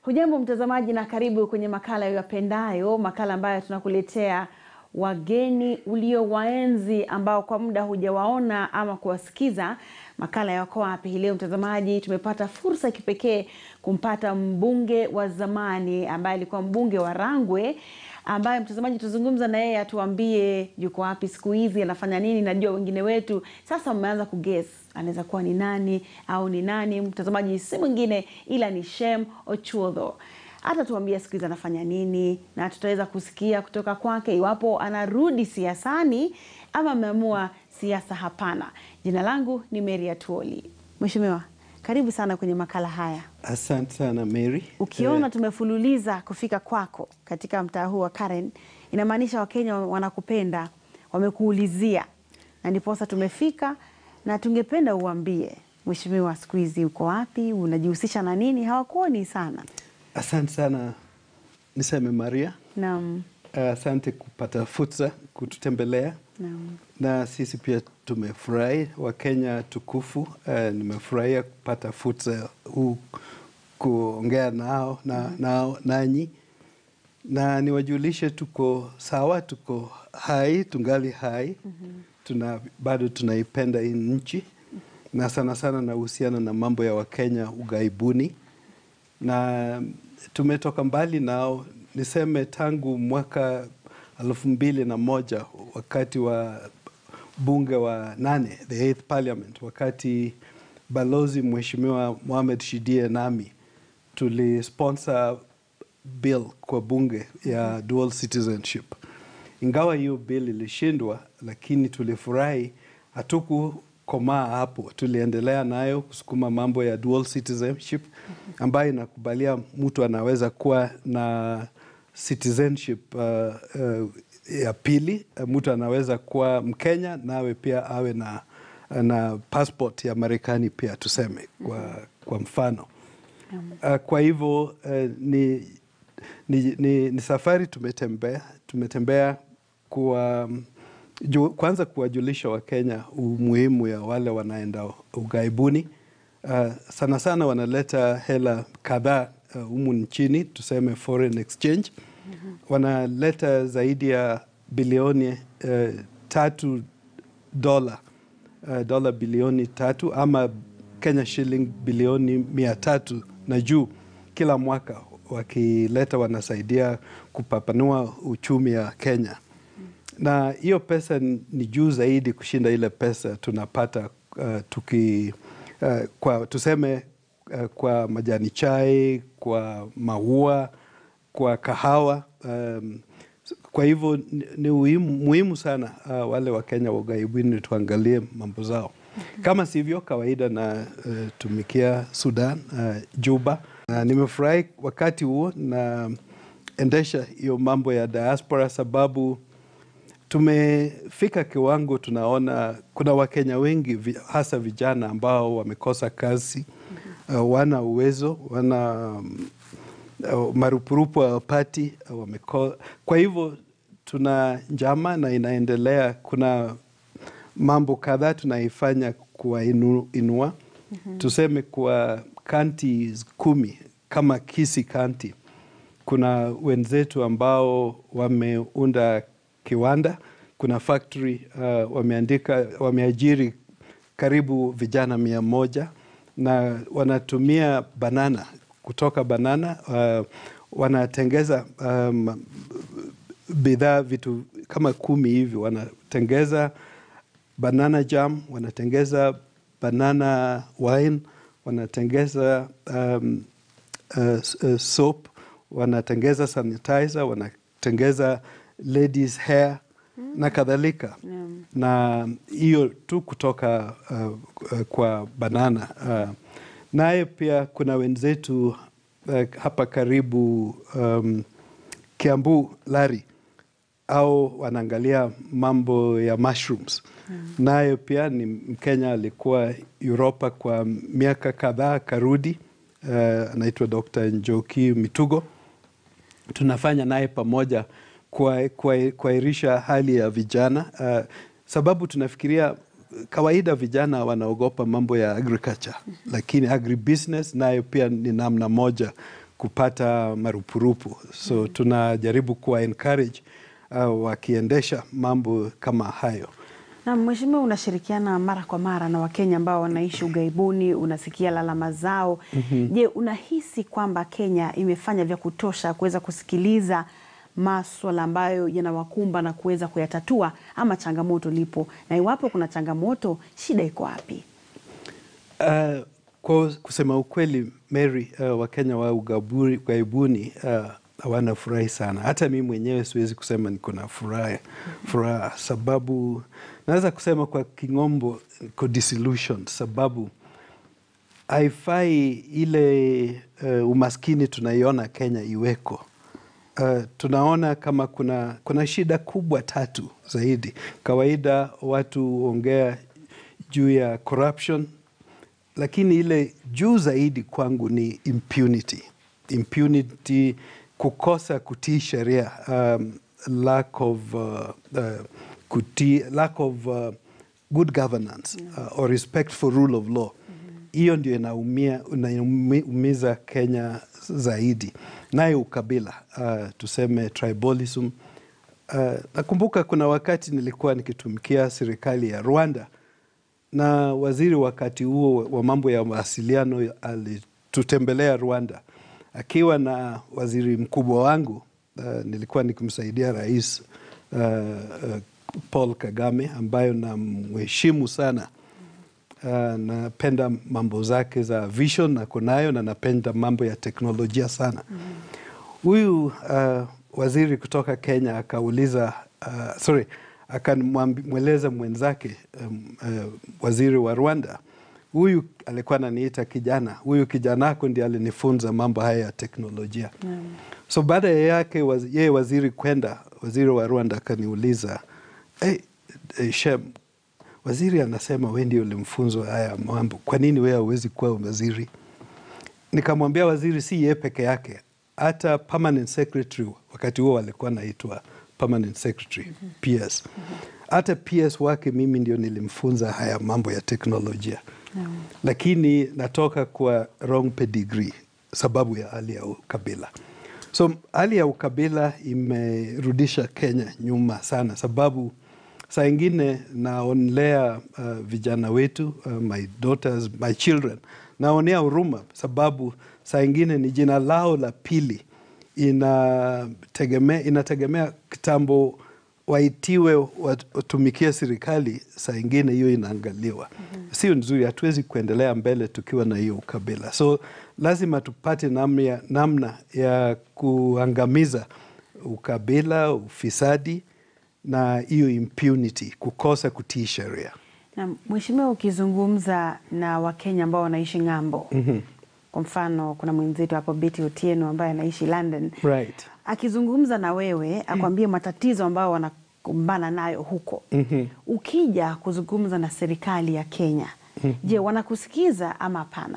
Hujambo mtazamaji, na karibu kwenye makala yapendayo, makala ambayo tunakuletea wageni uliowaenzi ambao kwa muda hujawaona ama kuwasikiza. Makala ya Wako Wapi hii leo, mtazamaji, tumepata fursa ya kipekee kumpata mbunge wa zamani ambaye alikuwa mbunge wa Rangwe ambaye mtazamaji, tuzungumza na yeye atuambie yuko wapi siku hizi, anafanya nini. Najua wengine wetu sasa mmeanza kuguess anaweza kuwa ni nani au ni nani. Mtazamaji, si mwingine ila ni Shem Ochuodho. Hata tuambia siku hizi anafanya nini, na tutaweza kusikia kutoka kwake iwapo anarudi siasani ama ameamua siasa hapana. Jina langu ni Mary Atuoli. Mheshimiwa, karibu sana kwenye makala haya. Asante sana Mary. Ukiona tumefululiza kufika kwako katika mtaa huu wa Karen, inamaanisha Wakenya wanakupenda, wamekuulizia, na ndiposa tumefika, na tungependa uambie Mheshimiwa, siku hizi uko wapi, unajihusisha na nini? Hawakuoni sana. Asante sana niseme Maria. Naam, Asante kupata fursa kututembelea naam. na sisi pia tumefurahi, Wakenya tukufu. Uh, nimefurahia kupata fursa huu kuongea nao, na, nao nanyi na niwajulishe tuko sawa, tuko hai, tungali hai tuna, bado tunaipenda hii nchi na sana sana nahusiana na mambo ya Wakenya ughaibuni na tumetoka mbali nao, niseme tangu mwaka elfu mbili na moja wakati wa bunge wa nane, the eighth parliament, wakati balozi mheshimiwa Mohamed Shidie nami tulisponsor bill kwa bunge ya dual citizenship. Ingawa hiyo bill ilishindwa, lakini tulifurahi, hatukukomaa hapo, tuliendelea nayo kusukuma mambo ya dual citizenship ambayo inakubalia mtu anaweza kuwa na citizenship uh, uh, ya pili. Mtu anaweza kuwa Mkenya nawe pia awe na, na passport ya Marekani pia tuseme kwa, kwa mfano uh, kwa hivyo uh, ni, ni, ni, ni safari tumetembea tumetembea kuwa ju, kwanza kuwajulisha Wakenya umuhimu ya wale wanaenda ughaibuni. Uh, sana sana wanaleta hela kadhaa humu uh, nchini tuseme foreign exchange wanaleta zaidi ya bilioni uh, tatu dola uh, dola bilioni tatu ama Kenya shilling bilioni mia tatu na juu kila mwaka wakileta, wanasaidia kupapanua uchumi ya Kenya, na hiyo pesa ni juu zaidi kushinda ile pesa tunapata uh, tuki uh, kwa tuseme uh, kwa majani chai, kwa maua, kwa kahawa um, kwa hivyo ni, ni muhimu, muhimu sana uh, wale Wakenya wa ughaibuni tuangalie mambo zao. Kama sivyo kawaida na uh, tumikia Sudan uh, Juba. Uh, nimefurahi wakati huo naendesha hiyo mambo ya diaspora, sababu tumefika kiwango tunaona kuna Wakenya wengi vi, hasa vijana ambao wamekosa kazi uh, wana uwezo wana um, uh, marupurupu hawapati uh, wameko... kwa hivyo tuna njama na inaendelea. Kuna mambo kadhaa tunaifanya kuwainua mm -hmm. Tuseme kwa kanti kumi kama Kisii kanti, kuna wenzetu ambao wameunda kiwanda, kuna factory uh, wameandika wameajiri karibu vijana mia moja na wanatumia banana kutoka banana uh, wanatengeza um, bidhaa vitu kama kumi hivi wanatengeza banana jam, wanatengeza banana wine, wanatengeza um, uh, uh, soap, wanatengeza sanitizer, wanatengeza ladies hair mm. na kadhalika mm. na hiyo tu kutoka uh, uh, kwa banana uh, naye pia kuna wenzetu uh, hapa karibu um, Kiambu Lari au wanaangalia mambo ya mushrooms mm. nayo pia ni Mkenya, alikuwa Uropa kwa miaka kadhaa, karudi uh, anaitwa Dr. Njoki Mitugo. Tunafanya naye pamoja kuairisha hali ya vijana uh, sababu tunafikiria kawaida vijana wanaogopa mambo ya agriculture, lakini agribusiness nayo pia ni namna moja kupata marupurupu. So tunajaribu kuwa encourage uh, wakiendesha mambo kama hayo. Na mheshimiwa, unashirikiana mara kwa mara na Wakenya ambao wanaishi ughaibuni, unasikia lalama zao. Je, unahisi kwamba Kenya imefanya vya kutosha kuweza kusikiliza maswala ambayo yanawakumba na kuweza kuyatatua, ama changamoto lipo? Na iwapo kuna changamoto, shida iko wapi? Uh, kwa kusema ukweli Mary, uh, Wakenya wa ugaburi- ughaibuni uh, hawana furahi sana. Hata mi mwenyewe siwezi kusema niko na furaha furaha, sababu naweza kusema kwa king'ombo niko disillusioned, sababu haifai ile uh, umaskini tunaiona Kenya iweko. Uh, tunaona kama kuna, kuna shida kubwa tatu zaidi. Kawaida watu huongea juu ya corruption, lakini ile juu zaidi kwangu ni impunity. Impunity, kukosa kutii sheria, um, lack of, uh, uh, kutii, lack of uh, good governance uh, or respect for rule of law hiyo ndio inaumia inaumiza Kenya zaidi, naye ukabila uh, tuseme tribalism. Uh, nakumbuka kuna wakati nilikuwa nikitumikia serikali ya Rwanda na waziri wakati huo wa mambo ya mawasiliano alitutembelea Rwanda akiwa na waziri mkubwa wangu. Uh, nilikuwa nikimsaidia rais uh, uh, Paul Kagame ambayo namheshimu sana. Uh, napenda mambo zake za vision na kunayo na napenda mambo ya teknolojia sana. Huyu uh, waziri kutoka Kenya akauliza uh, sorry, akamweleza mwenzake um, uh, waziri wa Rwanda, huyu alikuwa ananiita kijana, huyu kijana ako ndiye alinifunza mambo haya ya teknolojia. So baada ya yake waz, yeye waziri kwenda, waziri wa Rwanda akaniuliza hey, hey, Shem, waziri anasema we ndio ulimfunzwa haya mambo, kwa nini wewe hauwezi kuwa waziri? Nikamwambia waziri si yeye peke yake, hata permanent secretary wakati huo walikuwa naitwa permanent secretary PS, hata PS wake mimi ndio nilimfunza haya mambo ya teknolojia lakini natoka kwa wrong pedigree sababu ya hali ya ukabila. So hali ya ukabila imerudisha Kenya nyuma sana, sababu saa ingine naonelea uh, vijana wetu uh, my daughters, my children, naonea huruma sababu saa ingine ni jina lao la pili inategemea, inategemea kitambo waitiwe watumikie serikali, saa ingine hiyo inaangaliwa. Sio nzuri, hatuwezi kuendelea mbele tukiwa na hiyo ukabila. So lazima tupate namna ya, namna ya kuangamiza ukabila, ufisadi na hiyo impunity, kukosa kutii sheria. Na mheshimiwa, ukizungumza na Wakenya ambao wanaishi ng'ambo, kwa mfano kuna mwenzetu hapo Betty Otieno ambaye anaishi London, Right. akizungumza na wewe akwambie matatizo ambayo wanakumbana nayo huko, ukija kuzungumza na serikali ya Kenya, je, wanakusikiza ama hapana?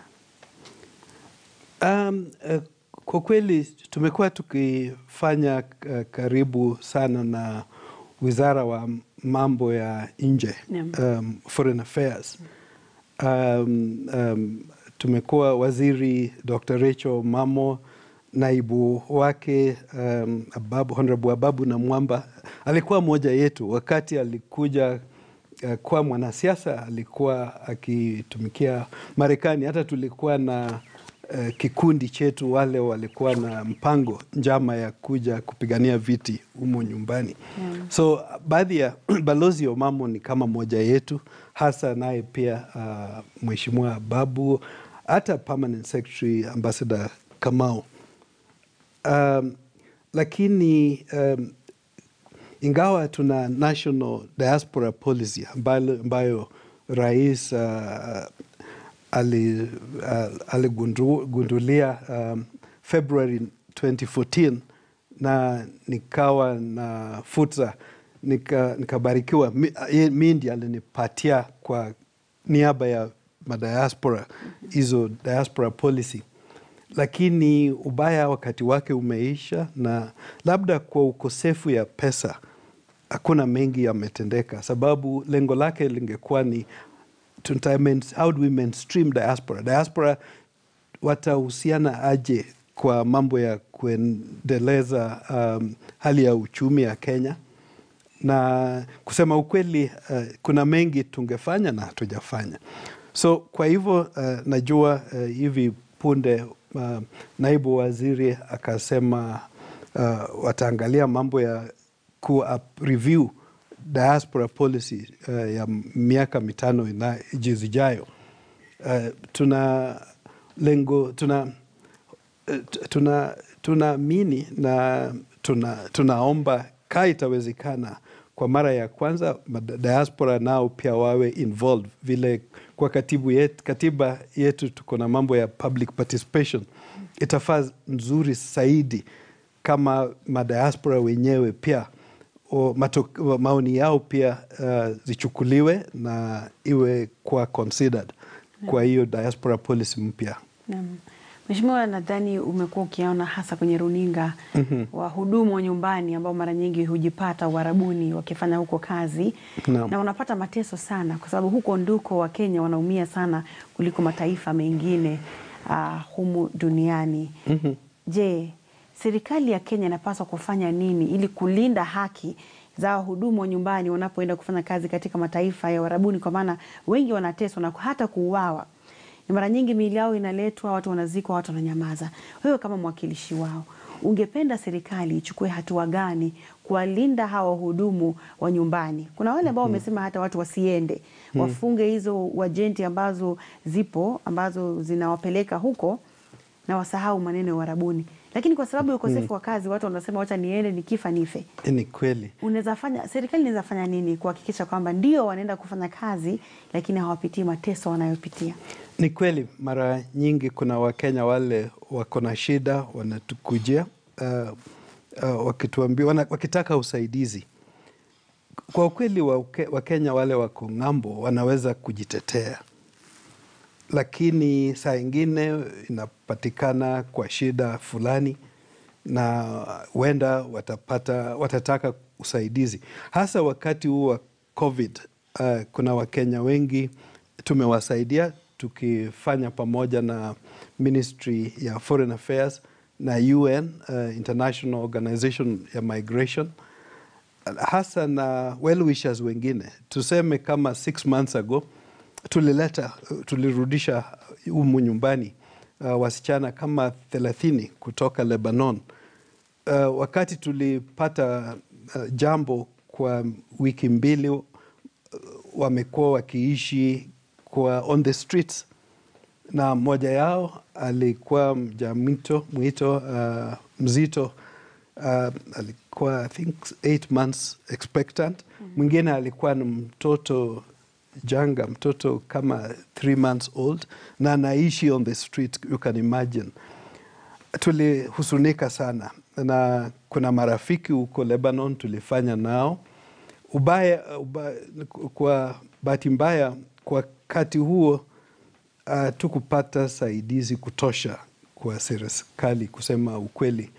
Um, uh, kwa kweli tumekuwa tukifanya uh, karibu sana na wizara wa mambo ya nje Naam. um, foreign affairs um, um, tumekuwa waziri Dr. Rachel Mamo naibu wake um, Ababu, Honorable Ababu na Mwamba alikuwa mmoja yetu wakati alikuja uh, kuwa mwanasiasa, alikuwa akitumikia Marekani. Hata tulikuwa na uh, kikundi chetu, wale walikuwa na mpango njama ya kuja kupigania viti humo nyumbani so baadhi ya balozi Omamo ni kama moja yetu, hasa naye pia uh, Mheshimiwa Babu, hata permanent secretary ambassador Kamau um, lakini um, ingawa tuna national diaspora policy ambayo, ambayo rais uh, ali, uh, aligundulia um, February 2014 na nikawa na fursa nika, nikabarikiwa mi, ye- mi ndiye alinipatia kwa niaba ya madiaspora hizo diaspora policy lakini ubaya wakati wake umeisha, na labda kwa ukosefu ya pesa hakuna mengi yametendeka, sababu lengo lake lingekuwa ni tuta main- how do we mainstream diaspora. Diaspora watahusiana aje kwa mambo ya kuendeleza um, hali ya uchumi ya Kenya na kusema ukweli uh, kuna mengi tungefanya na hatujafanya. So kwa hivyo uh, najua uh, hivi punde uh, naibu waziri akasema uh, wataangalia mambo ya ku review diaspora policy uh, ya miaka mitano ina zijayo. Uh, tuna lengo tuna uh, tuna tunaamini na tuna, tunaomba kaa itawezekana kwa mara ya kwanza diaspora nao pia wawe involved vile kwa katibu yet, katiba yetu tuko na mambo ya public participation. Itafaa nzuri zaidi kama madiaspora wenyewe pia o, mato, maoni yao pia uh, zichukuliwe na iwe kwa considered kwa hiyo diaspora policy mpya. Naam. Mheshimiwa, nadhani umekuwa ukiona hasa kwenye runinga mm -hmm. wahudumu wa nyumbani ambao mara nyingi hujipata uharabuni wakifanya huko kazi no. na wanapata mateso sana, kwa sababu huko ndiko Wakenya wanaumia sana kuliko mataifa mengine uh, humu duniani mm -hmm. Je, serikali ya Kenya inapaswa kufanya nini ili kulinda haki za wahudumu wa nyumbani wanapoenda kufanya kazi katika mataifa ya uharabuni, kwa maana wengi wanateswa na hata kuuawa ni mara nyingi miili yao inaletwa, watu wanazikwa, watu wananyamaza. Wewe kama mwakilishi wao, ungependa serikali ichukue hatua gani kuwalinda hawa wahudumu wa nyumbani? Kuna wale ambao wamesema hata watu wasiende, wafunge hizo wajenti ambazo zipo ambazo zinawapeleka huko na wasahau maneno ya uharabuni, lakini kwa sababu ya ukosefu wa kazi watu wanasema wacha niende, nikifa nife. Ni kweli. Unaweza fanya serikali inaweza fanya nini kuhakikisha kwamba ndio wanaenda kufanya kazi lakini hawapitii mateso wanayopitia? Ni kweli, mara nyingi kuna Wakenya wale wako na shida wanatukujia, uh, uh, wakituambia wana, wakitaka usaidizi. Kwa ukweli, Wakenya wale wako ng'ambo wanaweza kujitetea, lakini saa ingine inapatikana kwa shida fulani na huenda watapata watataka usaidizi, hasa wakati huu wa COVID. Uh, kuna Wakenya wengi tumewasaidia tukifanya pamoja na Ministry ya Foreign Affairs na UN, uh, International Organization ya Migration, hasa na well wishers wengine. Tuseme kama six months ago tulileta tulirudisha humu nyumbani uh, wasichana kama thelathini kutoka Lebanon. Uh, wakati tulipata uh, jambo kwa wiki mbili, uh, wamekuwa wakiishi kwa on the streets na mmoja yao alikuwa mjamito mwito uh, mzito uh, alikuwa I think eight months expectant. Mwingine alikuwa ni mtoto janga, mtoto kama three months old na anaishi on the street, you can imagine. Tulihusunika sana na kuna marafiki huko Lebanon tulifanya nao ubaya, ubaya kwa bahati mbaya kwa wakati huo uh, tukupata saidizi kutosha kwa serikali. Kusema ukweli,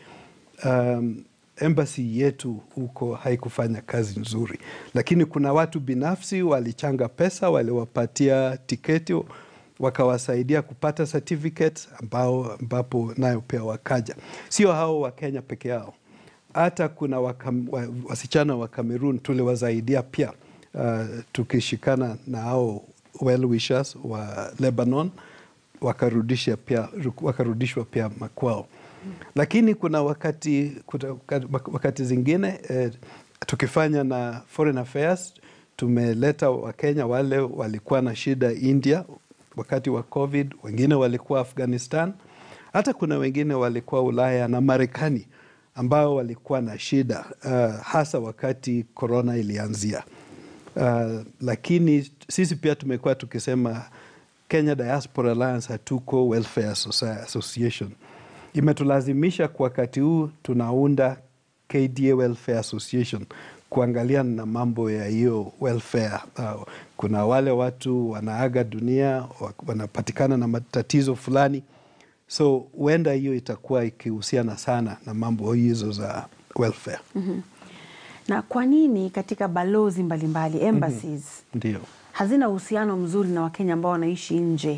um, embassy yetu huko haikufanya kazi nzuri, lakini kuna watu binafsi walichanga pesa, waliwapatia tiketi, wakawasaidia kupata certificate ambao ambapo nayo pia wakaja. Sio hao wa Kenya peke yao, hata kuna wakam, wa, wasichana wa Cameroon tuliwasaidia pia uh, tukishikana na hao well wishers wa Lebanon wakarudisha pia, wakarudishwa pia makwao. Lakini kuna wakati, kuna wakati zingine eh, tukifanya na Foreign Affairs tumeleta Wakenya wale walikuwa na shida India wakati wa COVID, wengine walikuwa Afghanistan, hata kuna wengine walikuwa Ulaya na Marekani ambao walikuwa na shida uh, hasa wakati corona ilianzia. Uh, lakini sisi pia tumekuwa tukisema Kenya Diaspora Alliance hatuko Welfare Association. Imetulazimisha kwa wakati huu tunaunda KDA Welfare Association kuangalia na mambo ya hiyo welfare. Uh, kuna wale watu wanaaga dunia wanapatikana na matatizo fulani, so huenda hiyo itakuwa ikihusiana sana na mambo hizo za welfare. mm -hmm. Na kwa nini katika balozi mbalimbali embassies Ndio. hazina uhusiano mzuri na Wakenya ambao wanaishi nje?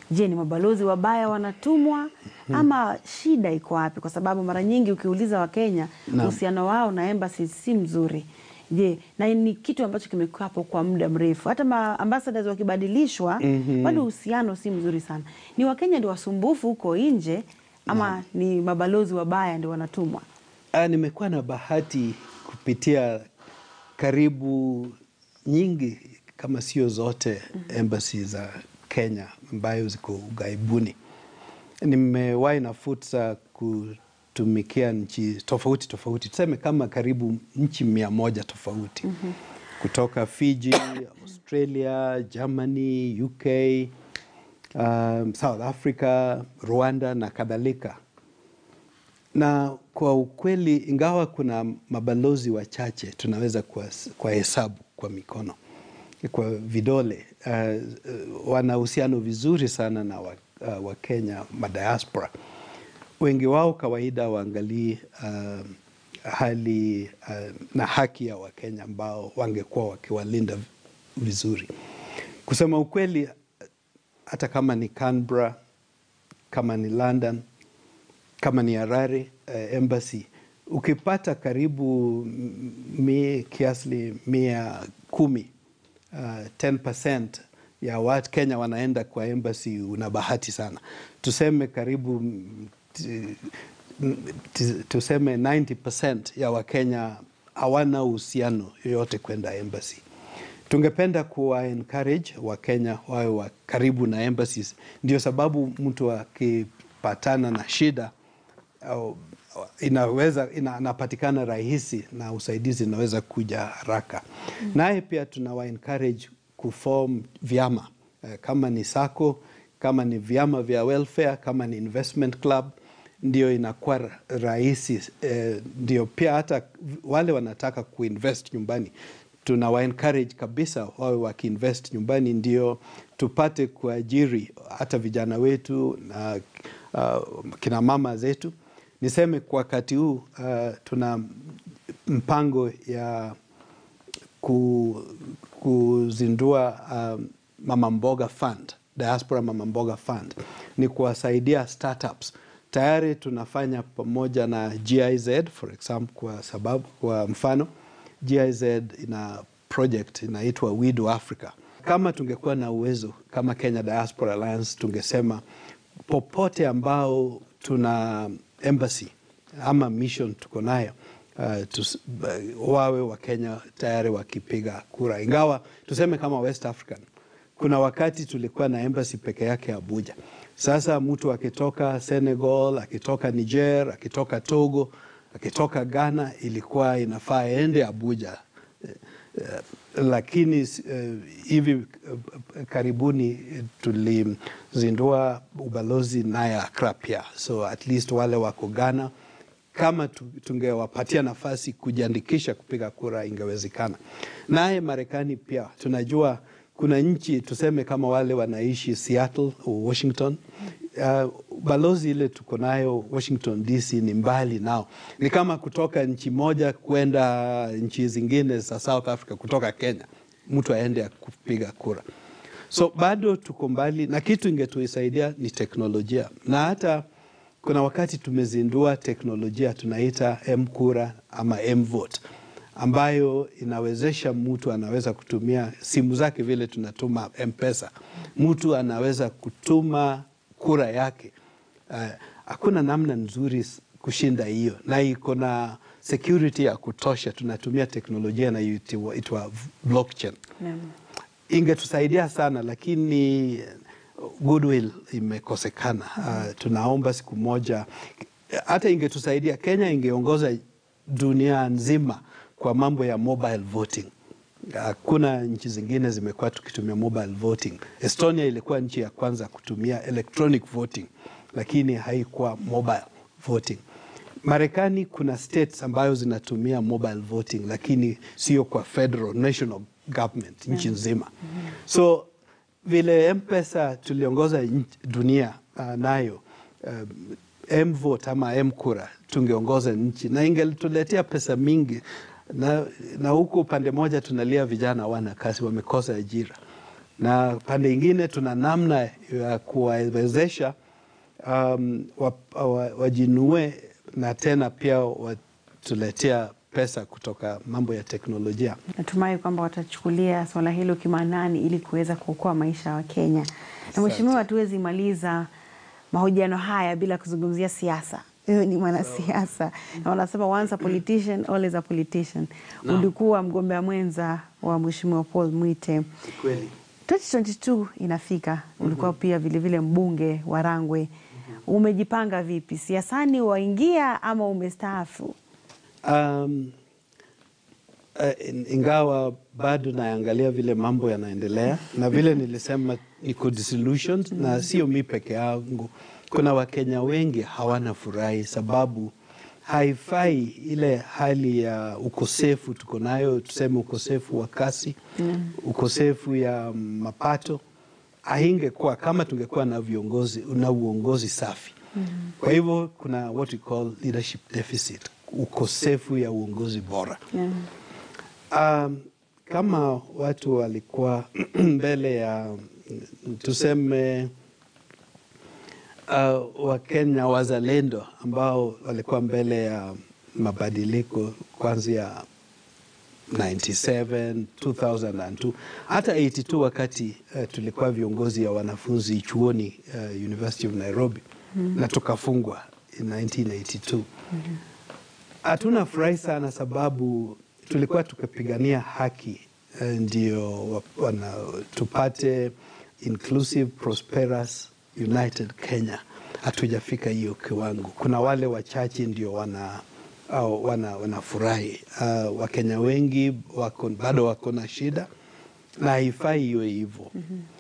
Je, ni mabalozi wabaya wanatumwa ama shida iko wapi? Kwa sababu mara nyingi ukiuliza Wakenya Naam. uhusiano wao na embassy si mzuri. Je, na ni kitu ambacho kimekuwa hapo kwa muda mrefu, hata ma ambassadors wakibadilishwa bado uhusiano si mzuri sana. Ni Wakenya ndio wasumbufu huko nje ama ni mabalozi wabaya ndio wanatumwa? Ah, nimekuwa na bahati kupitia karibu nyingi kama sio zote embassy za Kenya ambayo ziko ughaibuni. Nimewahi na fursa kutumikia nchi tofauti tofauti, tuseme kama karibu nchi mia moja tofauti kutoka Fiji, Australia, Germany, UK, um, South Africa, Rwanda na kadhalika na kwa ukweli, ingawa kuna mabalozi wachache tunaweza kuwas- kuwahesabu kwa mikono, kwa vidole, uh, uh, wana uhusiano vizuri sana na Wakenya uh, Wakenya, madiaspora. Wengi wao kawaida waangalii uh, hali uh, na haki ya Wakenya ambao wangekuwa wakiwalinda vizuri. Kusema ukweli, hata kama ni Canberra, kama ni London, kama ni Harare uh, embassy ukipata karibu m- mi, kiasi mia kumi uh, 10% ya watu Kenya wanaenda kwa embassy, una bahati sana. Tuseme karibu mm, t- mm, t- tuseme 90% ya Wakenya hawana uhusiano yoyote kwenda embassy. Tungependa kuwa encourage Wakenya wawe wa karibu na embassies, ndio sababu mtu akipatana na shida au inaweza ina, anapatikana rahisi na usaidizi inaweza kuja haraka. Naye pia tunawa encourage kuform vyama eh, kama ni sako, kama ni vyama vya welfare, kama ni investment club, ndio inakuwa ra- rahisi eh, ndio pia hata wale wanataka kuinvest nyumbani tunawa encourage kabisa wawe wakiinvest nyumbani, ndio tupate kuajiri hata vijana wetu na uh, kina mama zetu. Niseme kwa wakati huu uh, tuna mpango ya ku, kuzindua um, Mama Mboga Fund, Diaspora Mama Mboga Fund, ni kuwasaidia startups. Tayari tunafanya pamoja na GIZ for example, kwa sababu kwa mfano GIZ ina project inaitwa We Do Africa. Kama tungekuwa na uwezo kama Kenya Diaspora Alliance, tungesema popote ambao tuna embassy ama mission tuko nayo uh, tus, uh, wawe Wakenya tayari wakipiga kura, ingawa tuseme kama West African kuna wakati tulikuwa na embassy peke yake Abuja. Sasa mtu akitoka Senegal, akitoka Niger, akitoka Togo, akitoka Ghana, ilikuwa inafaa aende Abuja. Eh, eh, lakini eh, hivi eh, karibuni eh, tulizindua ubalozi naye Accra pia, so at least wale wako Ghana kama tu- tungewapatia nafasi kujiandikisha kupiga kura ingewezekana. Naye Marekani pia tunajua kuna nchi tuseme kama wale wanaishi Seattle, Washington. Uh, balozi ile tuko nayo Washington DC ni mbali nao, ni kama kutoka nchi moja kwenda nchi zingine za South Africa, kutoka Kenya mtu aende kupiga kura. So bado tuko mbali, na kitu ingetuisaidia ni teknolojia, na hata kuna wakati tumezindua teknolojia tunaita M-Kura ama M-Vote ambayo inawezesha mtu anaweza kutumia simu zake vile tunatuma M-Pesa, mtu anaweza kutuma kura yake. Eh, Hakuna namna nzuri s- kushinda hiyo, na iko na security ya kutosha. Tunatumia teknolojia inayoitwa blockchain Naam. ingetusaidia sana lakini goodwill imekosekana. Uh, tunaomba siku moja hata ingetusaidia, Kenya ingeongoza dunia nzima kwa mambo ya mobile voting. Hakuna nchi zingine zimekuwa tukitumia mobile voting. Estonia ilikuwa nchi ya kwanza kutumia electronic voting, lakini haikuwa mobile voting. Marekani kuna states ambayo zinatumia mobile voting, lakini sio kwa federal national government nchi nzima. So vile M-Pesa tuliongoza nchi- dunia uh, nayo um, M-Vote ama M-Kura tungeongoza nchi na ingetuletea pesa mingi, na, na huku upande moja tunalia vijana wana kazi, wamekosa ajira. na pande ingine tuna namna ya kuwawezesha um, wa, wa, wajinue na tena pia watuletea pesa kutoka mambo ya teknolojia. Natumai kwamba watachukulia swala hilo kimaanani ili kuweza kuokoa maisha ya Wakenya. Na mheshimiwa, hatuwezi maliza mahojiano haya bila kuzungumzia siasa. Wewe ni mwanasiasa na wanasema once a politician always a politician. Ulikuwa mgombea mwenza wa mheshimiwa Paul Mwite. Kweli. 2022 inafika, ulikuwa pia vilevile mbunge wa Rangwe. Umejipanga vipi siasani, waingia ama umestaafu? Um, uh, in- ingawa bado naangalia vile mambo yanaendelea na vile nilisema iko disillusioned na sio mi peke yangu. Kuna Wakenya wengi hawana furahi sababu haifai ile hali ya ukosefu tuko nayo, tuseme ukosefu wa kasi, ukosefu ya mapato haingekuwa kama tungekuwa na viongozi na uongozi safi. Kwa hivyo kuna what we call leadership deficit, ukosefu ya uongozi bora. Yeah. Um, kama watu walikuwa mbele ya tuseme uh, Wakenya wazalendo ambao walikuwa mbele ya mabadiliko kuanzia 97 2002 hata 82 wakati uh, tulikuwa viongozi ya wanafunzi chuoni uh, University of Nairobi na tukafungwa in 1982 hatuna furahi sana sababu tulikuwa tukipigania haki eh, ndio wa- wana, tupate inclusive prosperous united Kenya. Hatujafika hiyo kiwango. Kuna wale wachache ndio wana au wana wanafurahi. Uh, Wakenya wengi wako, bado wako na shida na haifai iwe hivyo.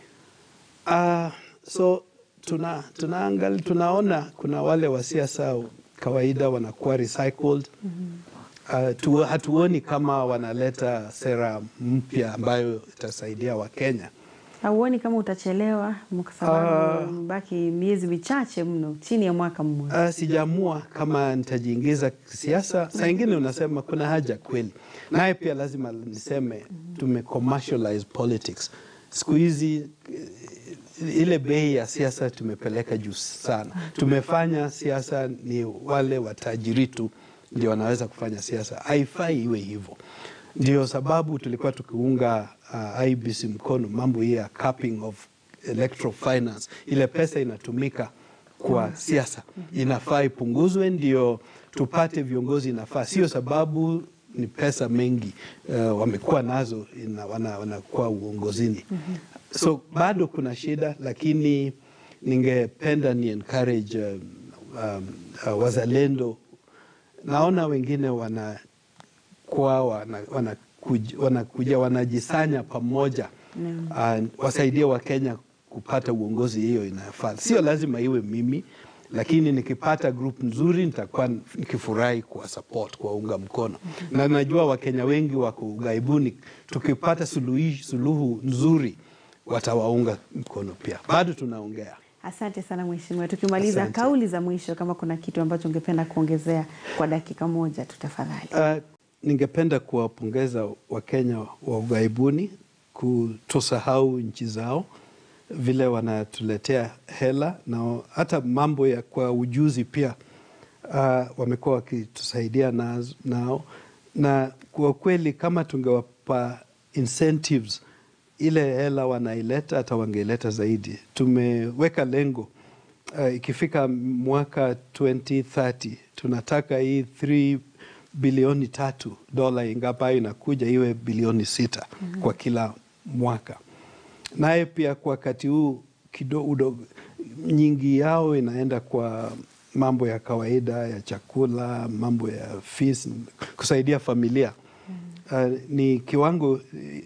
Uh, so tuna, tunaangali, tunaona kuna wale wa siasa kawaida wanakuwa recycled. Uh, tu, hatuoni kama wanaleta sera mpya ambayo itasaidia Wakenya. Hauoni kama utachelewa kwa sababu baki miezi michache mno, chini ya mwaka mmoja. Uh, sijaamua kama nitajiingiza siasa. Saa ingine unasema kuna haja kweli, naye pia lazima niseme tume commercialize politics siku hizi. eh, Ile bei ya siasa tumepeleka juu sana. Tumefanya siasa ni wale watajiri tu ndio wanaweza kufanya siasa. Haifai iwe hivyo. Ndio sababu tulikuwa tukiunga uh, IBC mkono mambo hii ya capping of electoral finance, ile pesa inatumika kwa siasa inafaa ipunguzwe, ndio tupate viongozi inafaa, sio sababu ni pesa mengi uh, wamekuwa nazo ina, wana, wanakuwa uongozini. So bado kuna shida, lakini ningependa ni encourage um, um, uh, wazalendo. Naona wengine wanakuwa wanakuja wana, wanakuja wanajisanya pamoja uh, wasaidie Wakenya kupata uongozi hiyo inayofaa. Sio lazima iwe mimi, lakini nikipata group nzuri nitakuwa nikifurahi kuwa support, kuwaunga mkono na najua Wakenya wengi wako ughaibuni. Tukipata suluhi, suluhu nzuri watawaunga mkono pia. Bado tunaongea. Asante sana mheshimiwa. Tukimaliza Asante. kauli za mwisho, kama kuna kitu ambacho ungependa kuongezea kwa dakika moja tu tafadhali. Uh, ningependa kuwapongeza Wakenya wa ughaibuni kutosahau nchi zao vile wanatuletea hela na hata mambo ya kwa ujuzi pia uh, wamekuwa wakitusaidia naz- nao, na kwa kweli kama tungewapa incentives ile hela wanaileta hata wangeileta zaidi. Tumeweka lengo uh, ikifika mwaka 2030 tunataka hii 3 bilioni tatu dola ingapayo inakuja iwe bilioni sita kwa kila mwaka naye pia kwa wakati huu kidogo nyingi yao inaenda kwa mambo ya kawaida ya chakula, mambo ya fees, kusaidia familia. Uh, ni kiwango eh,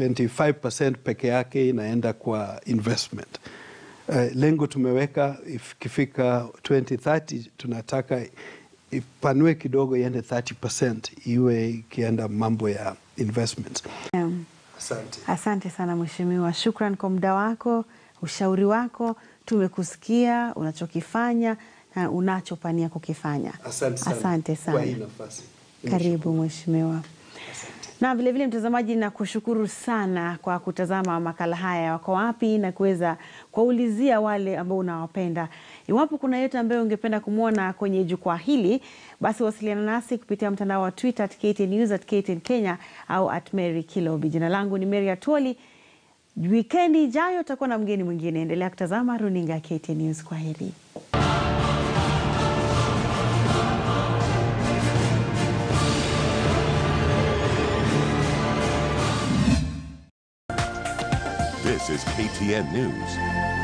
25% peke yake inaenda kwa investment. Uh, lengo tumeweka ikifika 2030 tunataka ipanue kidogo iende 30% iwe ikienda mambo ya investment. Um, Asante. Asante sana mheshimiwa, shukran kwa muda wako, ushauri wako. Tumekusikia unachokifanya na unachopania kukifanya. Asante sana Asante kwa hii sana. nafasi. Karibu mheshimiwa. Asante. Na vilevile mtazamaji, na kushukuru sana kwa kutazama makala haya Wako Wapi na kuweza kuwaulizia wale ambao unawapenda. Iwapo kuna yote ambayo ungependa kumwona kwenye jukwaa hili, basi wasiliana nasi kupitia mtandao wa Twitter at KTN News, at KTN Kenya au at Mary Kilobi. Jina langu ni Mary Atwoli. Wikendi ijayo utakuwa na mgeni mwingine. Endelea kutazama runinga ya KTN News. Kwa heri. This is KTN News.